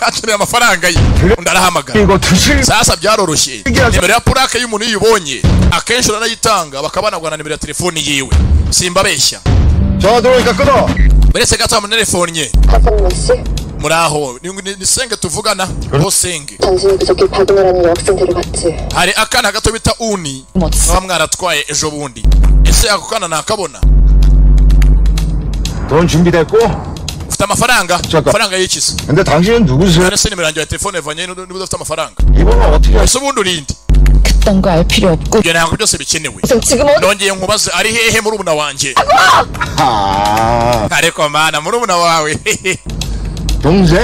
akeneye amafaranga ye undi arahamagara 이거 두실 sasa byaroroshye nimero ya purake y'umuntu iyo uyibonye akenshi uranayitanga bakaba banagura na nimero ya telefoni yiwe simbabeshya 저 들어오니까 끊어 uretse gato hamwe na telefoni ye 화성노씨 muraho ni- ni- nisenge tuvugana bosenge 당신이 그저께 박은호라는 여학생들을 봤지 hari akana gato bita uni muba mwaratwaye ejo bundi ese ako kana nakabona 돈 준비됐고 ufite amafaranga Chaka. amafaranga y'ikizi 근데 당신은 누구세요? none se nimero yanjye ya telefone ivanye n'ubu udafite amafaranga 이번엔 어떻게 ese ubundi urinde 그딴 거 알 필요 없고 ibyo ntabwo byose bikenewe 좀 지금 어디 nongeye nkubaze ari hehe murumuna wanjye 아 ariko mana murumuna wawe 동생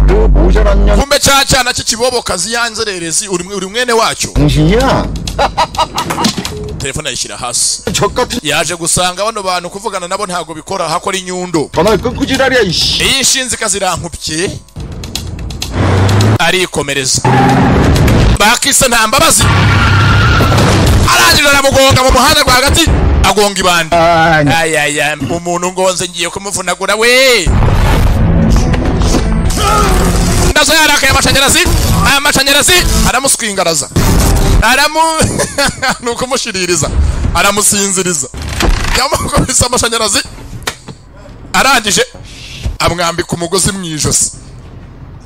그 모자란 년 kumbe cya cyana cy'ikibobokazi ya nzererezi uri uri mwene wacyo 당신이야? telefone ayishyira hasi 적 같은 yaje gusanga bano bantu kuvugana nabo ntabwo bikora hakora inyundo 전화를 끊고 지랄이야 이씨 iyi nshinzi ikazirankubye arikomereza bakise nta mbabazi arangije aramugonga mu muhanda rwagati agonga ibandi 아 아니. ayaya umuntu ngonze ngiye kumuvunagura we ndazo yarakaye amashanyarazi aya mashanyarazi aramuswingaraza aramu ni ukumushiririza aramusinziriza yamukubise amashanyarazi arangije amwambika umugozi mu ijosi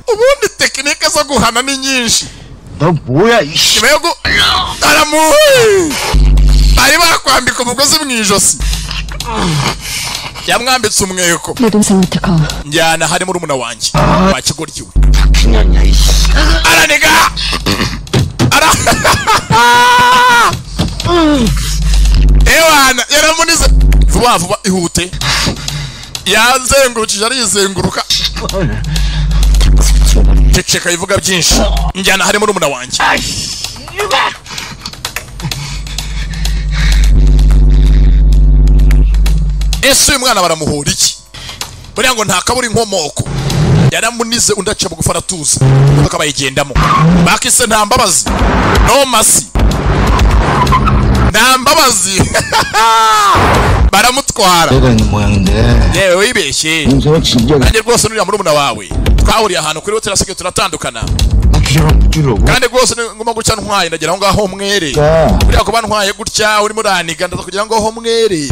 ubundi tekinike zo guhana ni nyinshi 너 뭐야 이씨 nyuma yo gu aramu bari bakwambika umugozi mu ijosi yamwambitse umweko 내 동생한테 가 njyana hari murumuna wanjye wa kigoryi we 박신년이야 이씨 araniga ara ewana yaramunize vuba vuba ihute yanzengurukije arizenguruka ceceka bivuga byinshi njyana hari murumuna wanjye ese uyu mwana baramuhora iki buriya ngo ntakabura inkomoko yaramunize undi aca bugufi aratuza imodoka bayigendamo bakise nta mbabazi no masi nta mbabazi baramutwara 내가 있는 모양인데 yewe wibeshye 동생은 진지하게 nanjye rwose nuriya murumuna wawe twahuriye ahantu kuri hoteli asigaye turatandukana 나 기절하면 죽이려고 kandi rwose ni ngombwa gutya ntwaye ndagira aho ngaho mwere 야 buriya kuba ntwaye gutya urimo uraniga ndaza kugira ngo ho mwere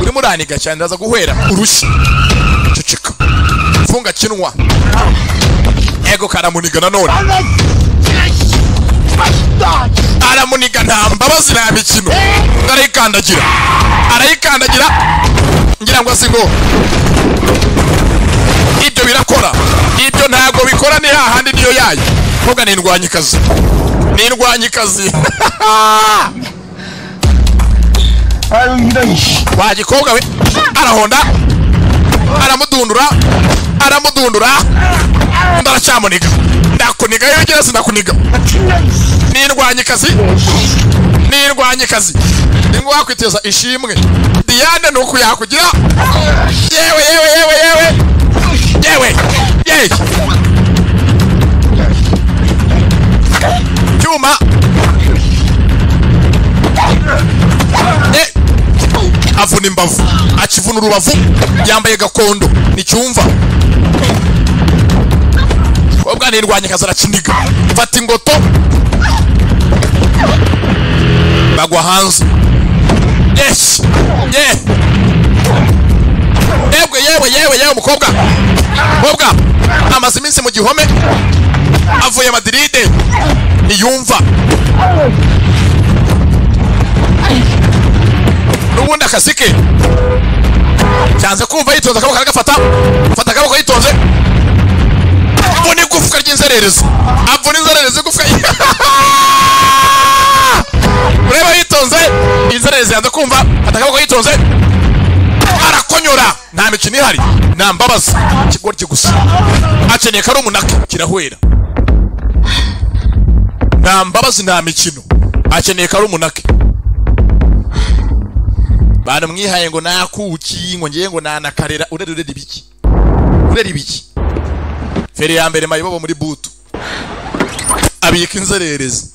urimo uraniga cyane ndaza guhera urushyi ceceka funga kinwa ego karamuniga nanone aramuniga nta mbabazi nta mikino arayikandagira arayikandagira ngira ngo asingo ibyo birakora ibyo ntabwo bikora ni hahandi niyo yayo mvuga ni indwanyikazi ni indwanyikazi 아유 이런 이씨 wa gikobwa we arahonda aramudundura aramudundura ndaracamuniga ndakuniga iyo ugera sinakuniga nindwanyikazi nindwanyikazi ningo wakwiteza ishimwe diyane nuku yakugira yewe yewe yewe yewe yewe yewe cyuma Eh avuna imbavu akivuna urubavu yambaye gakondo nticyumva ubwana yirwanyikazi arakiniga mfata ingoto bagwa hanze yes ye yewe yewe yewe yewe mukobwa mukobwa amaze iminsi mu gihome avuye madiride ntiyumva n'ubundi akazi ke cyanze kumva yitonze akaboko aragafata afata akaboko yitonze avuna igufwa ry'inzererezi avuna inzererezi igufwa ureba yitonze inzererezi yanze kumva afata akaboko yitonze arakonyora nta mikino ihari nta mbabazi ikigoryi gusa akeneye ko ari umunaka kirahwera nta mbabazi nta mikino akeneye ko ari umunake banamwihaye ngo nakuki ngo ngiye ngo nanakarera urera urera ibiki urera ibiki feri ya mbere mayibobo muri butu abika inzererezi